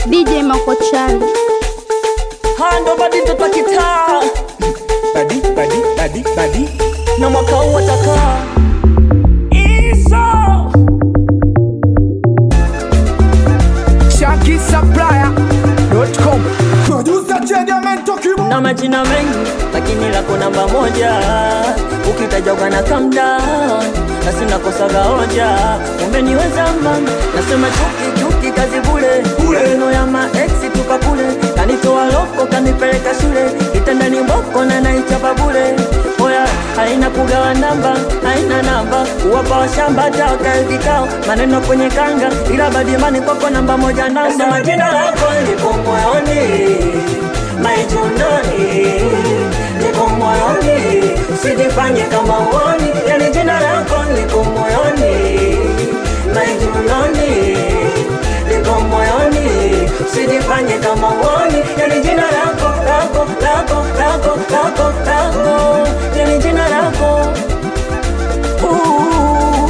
DJ Makochali. hando badi mtoto wa kitaa badi badi badi badi na mwaka huu atakaa iso ShankySupplier.com Producer Chediamento Kibo na majina mengi lakini lako namba moja ukitajwa kana calm down na sina kosaga hoja umeniweza mama nasema chuki chuki kazi bule maneno ya maeksi tupa kule kanitoa loko kanipeleka shule kitandani mboko na naichapa bule oya haina kugawa namba haina namba kuwapa washamba taka vikao maneno kwenye kanga ila badimani kwako namba moja namba nasema jina lako lipo moyoni maijunoni liko moyoni usijifanye kama uoni yani jina lako liko moyoni maijunoni liko moyoni usijifanye kama uoni yani jina lako lako lako lako lako lako yani jina lako Ooh,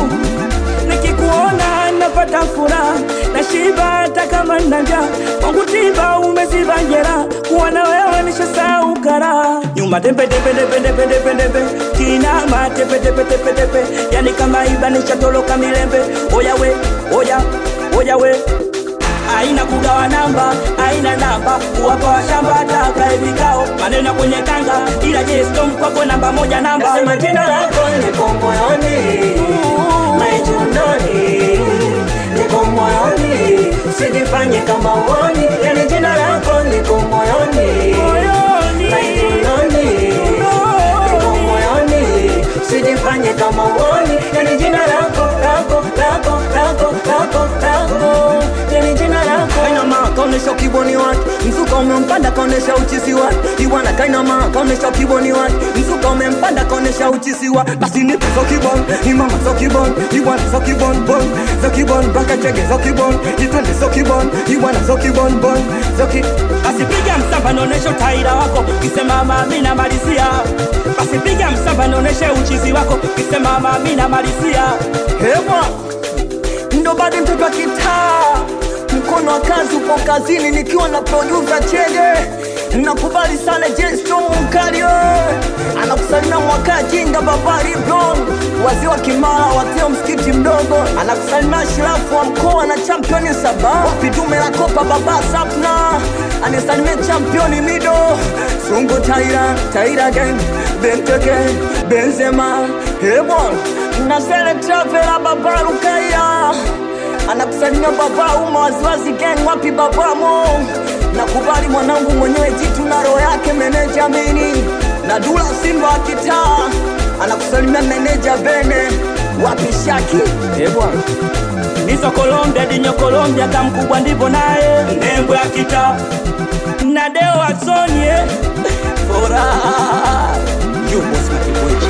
nikikuona napata furaha na shiba hata kama nina njaa kwangu tiba umeziba njera kuwa na wewe nishasahau karaha nyuma tembe tembe tembe tembe tembe tembe kinama tepe tepe tepe tepe yani kama iba nishatoloka milembe oya we oya oya we aina kugawa namba aina namba kuwapa washamba taka vikao maneno kwenye kanga ila je storm kwako namba moja namba Nasema jina lako liko moyoni maijunoni liko moyoni usijifanye kama uoni yani jina lako liko moyoni Moyoni. maijunoni liko moyoni usijifanye kama uoni yani jina lako lako lako lako lako lako yani jina lako kainama kaonesha kiboni wake mzuka umempanda kaonesha uchizi wake iwana kainama kaonesha kiboni wake mzuka umempanda kaonesha uchizi wa basi nipe zo kibon imama zo kibon iwana zo kibon bon zo kibon baka chege zo kibon itwende zo kibon iwana zo kibon bon zo ki basi piga msamba naoneshe utaira wako kisema mami namalizia basi piga msamba naoneshe uchizi wako kisema mami namalizia hewa ndo bado mtoto wa kitaa mkono wa kazi upo kazini nikiwa na producer chege nakubali sana jesto mkario anakusalimia mwaka jinga babari bron wazee wa kimara watio msikiti mdogo anakusalimia shirafu wa mkoa na championi saba wapi dume la kopa baba sapna anisalimia championi mido sungu taira taira gang benteke benzema hebon nazele travela babarukaya anakusalimia baba uma waziwazi gang wapi babamo nakubali mwanangu mwenyewe jitu na roho yake meneja mini na dula simba wa kitaa anakusalimia meneja bene wapi shaki ebwana nizo Colombia dinyo Colombia kamkubwa ndivyo naye nembo ya kita na deo wasonie furaha you was my boy